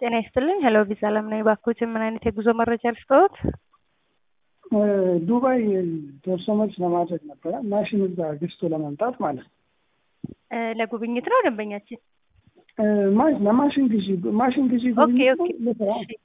ጤና ይስጥልኝ። ሄሎ ቪዛ አለም ነኝ። እባክዎትን ምን አይነት የጉዞ መረጃ ልስጥዎት? ዱባይ ደርሶ መልስ ለማድረግ ነበረ ማሽን እዛ ገዝቶ ለመምጣት ማለት ነው። እ ለጉብኝት ነው ደንበኛችን? እ ማ- ለማሽን ግዢ ማሽን ግዢ ኦኬ ጉብኝት ኦኬ። ነው ለስራ እሺ።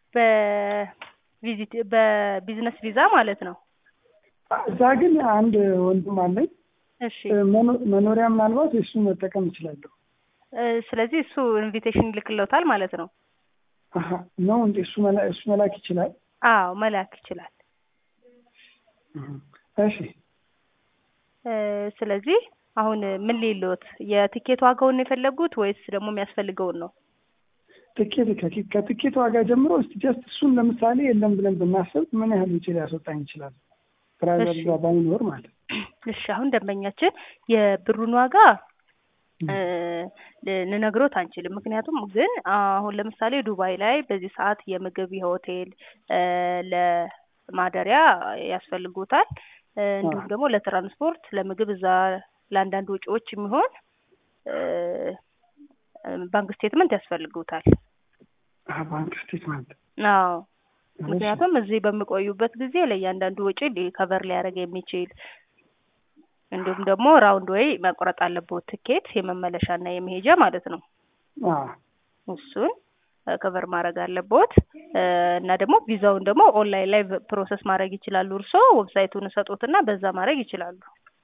በቪዚት በቢዝነስ ቪዛ ማለት ነው። እዛ ግን አንድ ወንድም አለኝ እሺ። እ መኖ- መኖሪያ ምናልባት እሱ መጠቀም እችላለሁ። እ ስለዚህ እሱ ኢንቪቴሽን ይልክልዎታል ማለት ነው። አሀ ነው እንዴ? እሱ መላ- እሱ መላክ ይችላል። አዎ መላክ ይችላል። እህ፣ እሺ እ ስለዚህ አሁን ምን ሊልዎት የቲኬት ዋጋውን ነው የፈለጉት ወይስ ደግሞ የሚያስፈልገውን ነው? ትኬት ከቲ- ከትኬት ዋጋ ጀምሮ እስቲ ጀስት እሱን ለምሳሌ የለም ብለን ብናስብ ምን ያህል ውጪ ሊያስወጣኝ ይችላል? ትራቨል እሺ። ጋር ባይኖር ማለት ነው። እሺ አሁን ደንበኛችን የብሩን ዋጋ እ ልነግሮት አንችልም። ምክንያቱም ግን አሁን ለምሳሌ ዱባይ ላይ በዚህ ሰዓት የምግብ የሆቴል እ ለማደሪያ ያስፈልጉታል እ እንዲሁም ደግሞ ለትራንስፖርት ለምግብ እዛ ለአንዳንድ ወጪዎች የሚሆን እ ባንክ ስቴትመንት ያስፈልጉታል። አሀ ባንክ ስቴትመንት አዎ ምክንያቱም እዚህ በሚቆዩበት ጊዜ ለእያንዳንዱ ወጪ ከቨር ሊያደርግ የሚችል እንዲሁም ደግሞ ራውንድ ወይ መቁረጥ አለበት ትኬት የመመለሻና የመሄጃ ማለት ነው። አዎ እሱን ከቨር ማድረግ አለቦት እ እና ደግሞ ቪዛውን ደግሞ ኦንላይን ላይ ፕሮሰስ ማድረግ ይችላሉ። እርስዎ ዌብሳይቱን ሰጡትና በዛ ማድረግ ይችላሉ።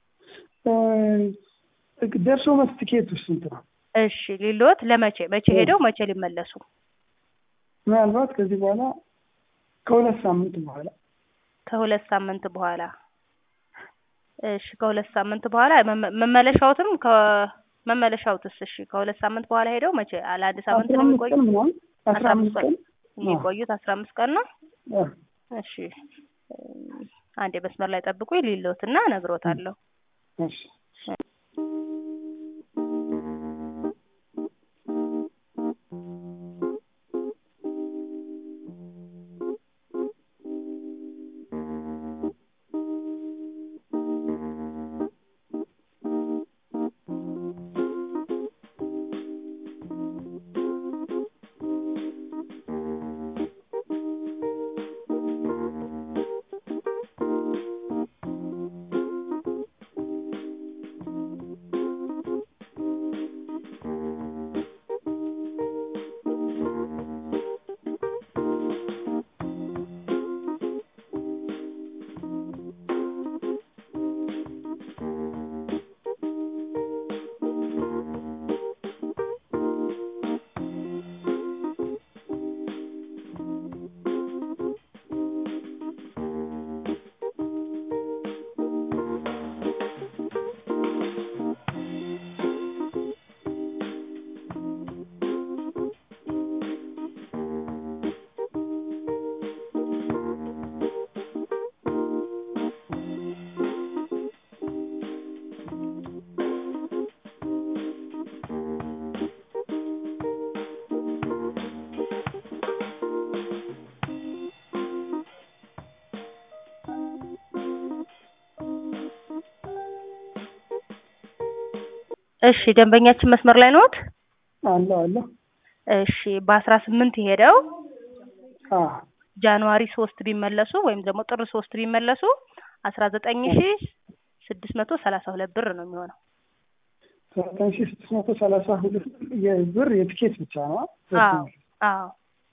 እ ደርሶ መልስ ትኬቱ ስንት ነው? እሺ ሊሎት ለመቼ መቼ ሄደው መቼ ሊመለሱ? ምናልባት ከዚህ በኋላ ከሁለት ሳምንት በኋላ ከሁለት ሳምንት በኋላ እሺ ከሁለት ሳምንት በኋላ መመ- መመለሻዎትም ከመመለሻዎትስ እሺ ከሁለት ሳምንት በኋላ ሄደው መቼ አለ አንድ ሳምንት አስራ ነው አምስት የሚቆዩ ቀን ምናምን አስራ አምስት ቀን የሚቆዩት አስራ አምስት ቀን ነው። አዎ። እሺ እም፣ አንዴ መስመር ላይ ጠብቁ ሊሎትና እነግሮታለሁ። እሺ እሺ ደንበኛችን መስመር ላይ ነዎት? አለ አለ እሺ በአስራ ስምንት ሄደው አዎ ጃንዋሪ ሶስት ቢመለሱ ወይም ደግሞ ጥር ሶስት ቢመለሱ አስራ ዘጠኝ ሺ ስድስት መቶ ሰላሳ ሁለት ብር ነው የሚሆነው። ዘጠኝ ሺህ ስድስት መቶ ሰላሳ ሁለት የብር የትኬት ብቻ ነው። አዎ አዎ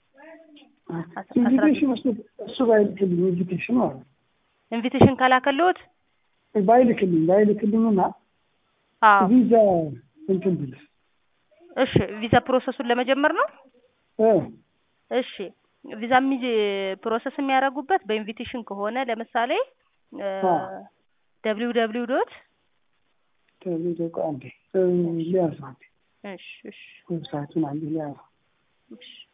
ኢንቪቴሽን እሱ እሱ ባይልክልኝ ኢንቪቴሽን ማለት ነው። ኢንቪቴሽን ካላከልዎት ባይልክልኝ ባይልክልኝና አዎ ቪዛ እንትን ብልስ እሺ ቪዛ ፕሮሰሱን ለመጀመር ነው። እ እሺ ቪዛ የሚጅ ፕሮሰስ የሚያደርጉበት በኢንቪቴሽን ከሆነ ለምሳሌ አ። ደብሊው ደብሊው ዶት ከዚህ ደቆ አንዴ እ ሊያዝ አንዴ እሺ እሺ ዌብሳይቱን አንዴ ሊያዝ እሺ